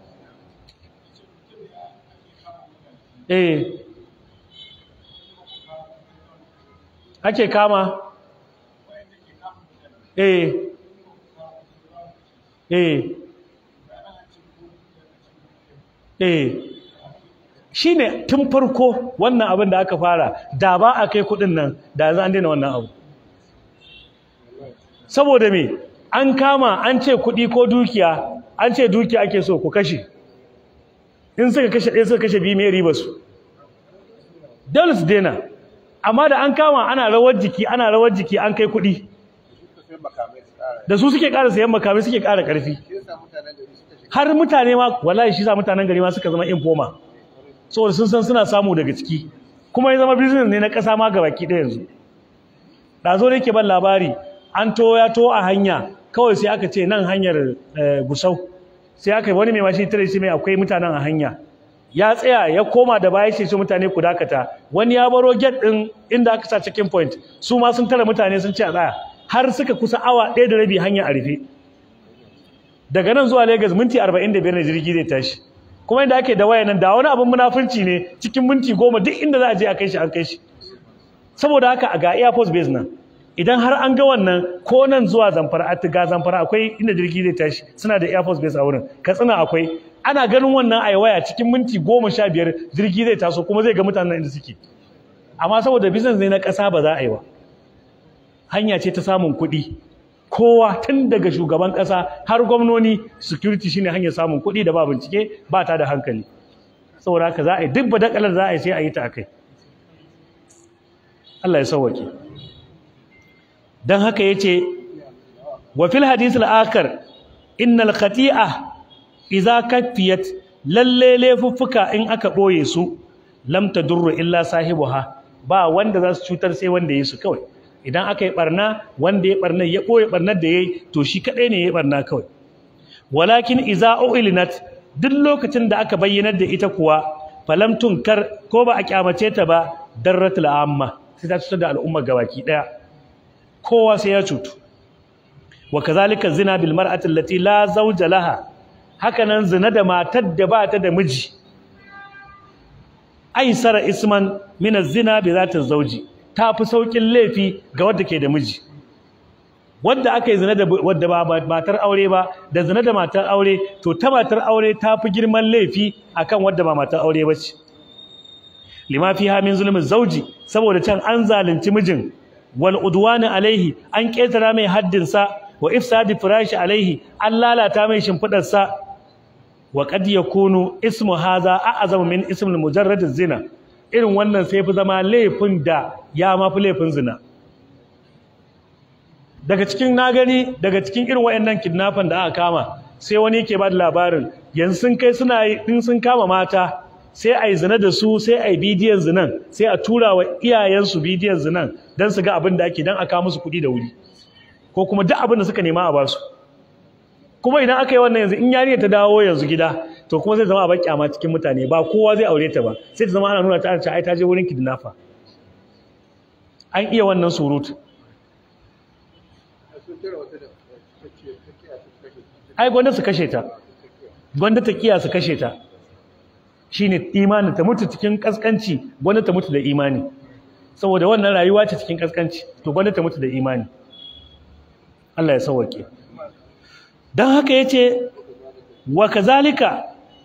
eh ake kama eh eh eh shi ne tun farko wannan abin da aka fara da ba a kai kudin nan da za an daina wannan abu saboda me an kama an ce kudi ko dukiya an ce dukiya ake so ku kashe in suka kashe ɗaya suka kashe biyu mai riba su dole su daina amma da an kama ana rawar jiki ana rawar jiki an kai kudi da su suke ƙara sayan makamai suke ƙara ƙarfi har mutane ma wallahi shi sa mutanen gari ma suka zama informa saboda sun san suna samu daga ciki kuma ya zama business ne na ƙasa ma ga baki ɗaya yanzu da zo yake ban labari an to ya to a hanya kawai sai aka ce nan hanyar gusau sai aka wani mai mashi tare shi mai akwai mutanen a hanya ya tsaya ya koma da baya ce su mutane ku dakata wani ya baro gate din inda aka sa checking point su ma sun tara mutane sun ce a tsaya har suka kusa awa ɗaya da rabi hanya a rufe daga nan zuwa Lagos minti 45 ne jirgi zai tashi kuma inda ake da waya nan da wani abin munafunci ne cikin minti goma duk inda za a je a kai shi an kai shi saboda haka ga Air Force base nan idan har an ga wannan ko nan zuwa Zamfara a ga Zamfara akwai inda jirgi zai tashi suna da Air Force base a wurin Katsina akwai ana ganin wannan a waya cikin minti goma sha biyar jirgi zai taso kuma zai ga mutanen inda suke amma saboda business ne na ƙasa ba za a yi ba hanya ce ta samun kuɗi kowa tun daga shugaban ƙasa har gwamnoni security shine hanyar samun kuɗi da ba bincike ba ta da hankali saboda haka za a yi duk badakalar za a yi sai a yi ta akai Allah ya sauwake dan haka yace wa fil hadith al-akhar innal khati'a idza kafiyat lalle laifuffuka in aka boye su lam tadurru illa sahibuha ba wanda za su cutar sai wanda yi su kawai idan aka yi barna wanda ya barna ya ɓoye barnar da ya yi to shi kaɗai ne ya barna kawai walakin iza uilinat duk lokacin da aka bayyanar da ita kuwa falam tunkar ko ba a kyamace ta ba darratul amma sai ta cutar da al'umma gabaki ɗaya kowa sai ya cutu wa kazalika zina bil mar'ati allati la zawja laha hakanan zina da matar da ba ta da miji aisara isman min az-zina bi zati zawji ta fi saukin laifi ga wadda ke da miji wadda aka yi zina da wadda ba matar aure ba da zina da matar aure to ta matar aure ta fi girman laifi akan wadda ba matar aure ba ce lima fiha min zulmin zauji saboda can an zalunci mijin wal udwani alaihi an ketara mai haddin sa wa ifsadi firashi alaihi an lalata mai shimfidar sa wa qad yakunu ismu hadha a'zamu min ismil mujarrad zina irin wannan sai fi zama laifin da ya mafi laifin zina daga cikin na gani daga cikin irin wayannan kidnapping da aka kama sai wani yake ba da labarin yanzu sun kai suna in sun kama mata sai a yi zina da su sai a yi bidiyon zinan sai a tura wa iyayensu bidiyon zinan don su ga abin da ake don a kawo musu kuɗi da wuri ko kuma duk abin da suka nema a basu kuma idan aka yi wannan yanzu in yarinya ta dawo yanzu gida to kuma zai zama a baki kyama cikin mutane ba kowa zai aure ta ba sai ta zama ana nuna ta ai ta je wurin kidnapper an iya wannan surutu ai gwanda su kashe ta gwanda ta kiya su kashe ta shine imani ta mutu cikin kaskanci gwanda ta mutu da imani saboda wannan rayuwa ce cikin kaskanci to gwanda ta mutu da imani Allah ya sauwake dan haka yace wa kazalika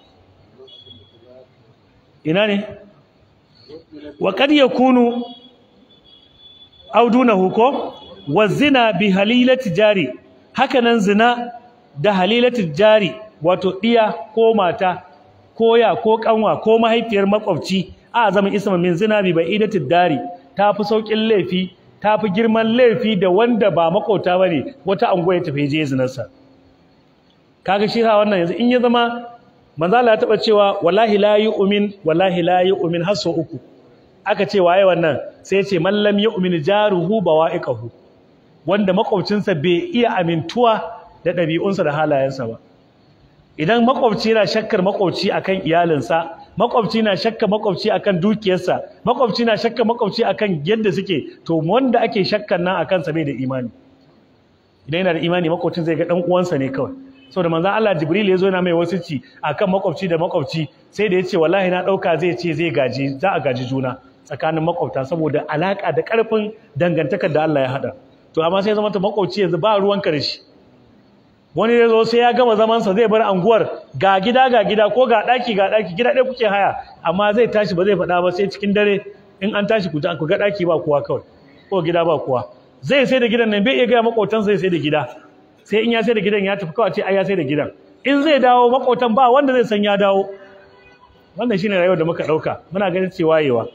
ina ne wa kad yakunu audunahu ko wa zina bi halilati jari hakanan zina da halilati jari wato diya ko mata ko ya ko kanwa ko mahaifiyar makwabci a zama isma min zina bi baidati dari tafi saukin laifi tafi girman laifi da wanda ba makota bane wata anguwa ya tafi je zinarsa kaga shi ha wannan yanzu in ya zama manzo Allah ya taba cewa wallahi la yu'min wallahi la yu'min hasso uku aka ce waye wannan sai ya ce man lam yu'min jaruhu bawa'iqahu wanda makwabcinsa bai iya amintuwa da ɗabi'unsa da halayensa ba idan makwabci yana shakkar makwabci akan iyalinsa makwabci na shakka makwabci akan dukiyarsa makwabci na shakka makwabci akan yadda suke to wanda ake shakkar nan akan sa bai da imani idan yana da imani makwabcin zai ga dan uwansa ne kawai saboda manzon Allah Jibril ya zo yana mai wasici akan makwabci da makwabci sai da yace wallahi na dauka zai ce zai gaji za a gaji juna tsakanin makwabta saboda alaka da karfin dangantakar da Allah ya hada to amma sai zama ta makwabci yanzu ba ruwan karshe wani ya zo sai ya gama zamansa zai bar anguwar ga gida ga gida ko ga daki ga daki gida ɗaya kuke haya amma zai tashi ba zai faɗa ba sai cikin dare in an tashi ku ku ga daki ba kowa kawai ko gida ba kowa zai sai da gidan nan bai iya gaya makotansa zai sai da gida sai in ya sai da gidan ya tafi kawai ce ai ya sai da gidan in zai dawo makotan ba wanda zai san ya dawo wannan shine rayuwar da muka dauka muna ganin cewa wayewa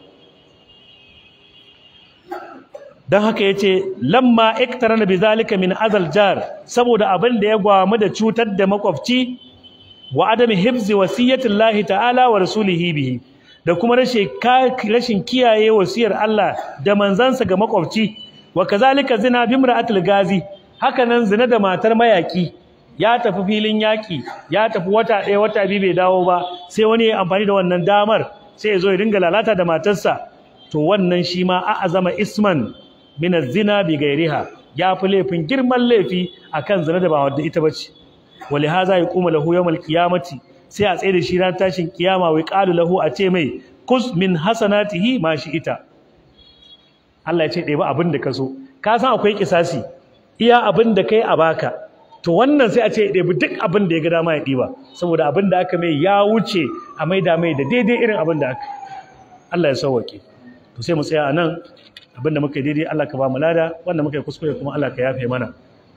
don haka ya ce lamma iktarana bi zalika min azal jar saboda abin da ya gwamu da cutar da makwabci wa adami hibzi wasiyatin lahi ta'ala wa rasulihi bihi da kuma rashin kiyaye wasiyar Allah da manzansa ga makwabci wa kazalika zina bimra'atil gazi haka nan zina da matar mayaki ya tafi filin yaki ya tafi wata ɗaya wata biyu bai dawo ba sai wani ya amfani da wannan damar sai ya zo ya dinga lalata da matarsa to wannan shi ma a azama isman min az-zina bi ghairiha ya fi laifin girman laifi akan zina da ba wadda ita bace wali haza yaqumu lahu yawmal qiyamati sai a tsaye da shi ran tashin kiyama wai qalu lahu a ce mai kus min hasanatihi ma shi ita Allah ya ce ɗaya ba abin da ka so ka san akwai kisasi iya abin da kai a baka to wannan sai a ce ɗebi duk abin da ya ga dama ya ɗiba saboda abin da aka mai ya wuce a maida mai da daidai irin abin da aka Allah ya sauwake to sai mu tsaya a nan abin da muka yi daidai Allah ka ba mu lada wanda muka yi kuskure kuma Allah ka yafe mana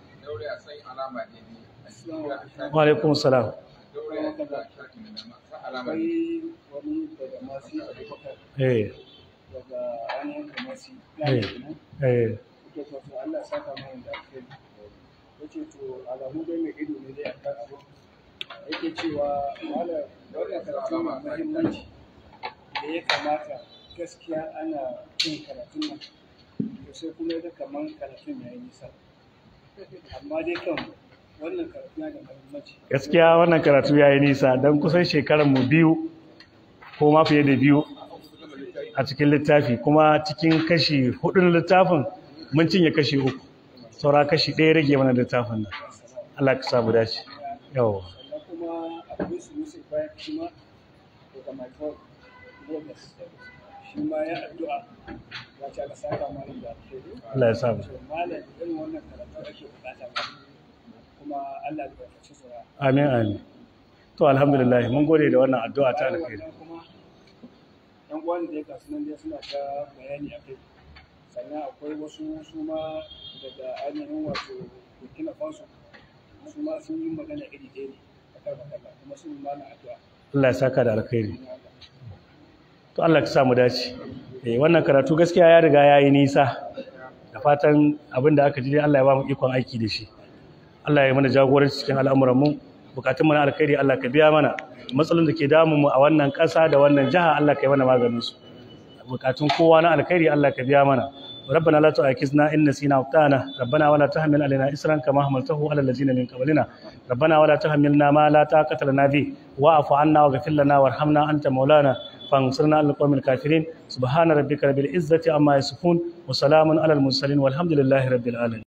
wa alaikum salam eh daga ainihin kamasi eh eh Allah saka mai da alheri yace to alamu dai mai ido ne dai akan abu yake cewa malam wannan karatu mai muhimmanci da ya kamata gaskiya ana yin karatun nan to sai kuma da kaman karatun ya yi nisa amma dai kan wannan karatu yana da muhimmanci gaskiya wannan karatu yayi nisa dan kusan shekaran mu biyu ko ma fiye da biyu a cikin littafi kuma cikin kashi hudu na littafin mun cinye kashi uku saura kashi ɗaya rage mana littafin nan Allah ka samu dace yawa sannan kuma akwai su musu bayan shi ma daga my phone bonus shi ma ya addu'a ya ce ka saka malam da alheri Allah ya samu to malam irin wannan karatu ake bukata ma kuma Allah ya barkaci su amin amin to alhamdulillah mun gode da wannan addu'a ta alkhairi Bayan wannan kuma yan uwan da ya kasu nan dai suna ta bayani a kai sannan akwai wasu su ma daga ainihin wato burkina faso su ma sun yi magana iri ɗaya ne a kan makalla kuma sun yi mana addu'a Allah ya saka da alkhairi to Allah ka samu dace eh wannan karatu gaskiya ya riga yayi nisa da fatan abin da aka ji dai Allah ya ba mu ikon aiki da shi Allah ya mana jagoranci cikin al'amuran mu bukatun mu na alkhairi Allah ka biya mana matsalolin da ke damun mu a wannan ƙasa da wannan jiha Allah ka yi mana maganin su bukatun kowa na alkhairi Allah ka biya mana ربنا لا تؤاخذنا إن نسينا وأخطأنا ربنا ولا تحمل علينا إسرا كما حملته على الذين من قبلنا ربنا ولا تحملنا ما لا طاقة لنا به واعف عنا واغفر لنا وارحمنا أنت مولانا فانصرنا على القوم الكافرين سبحان ربك رب العزة عما يصفون وسلام على المرسلين والحمد لله رب العالمين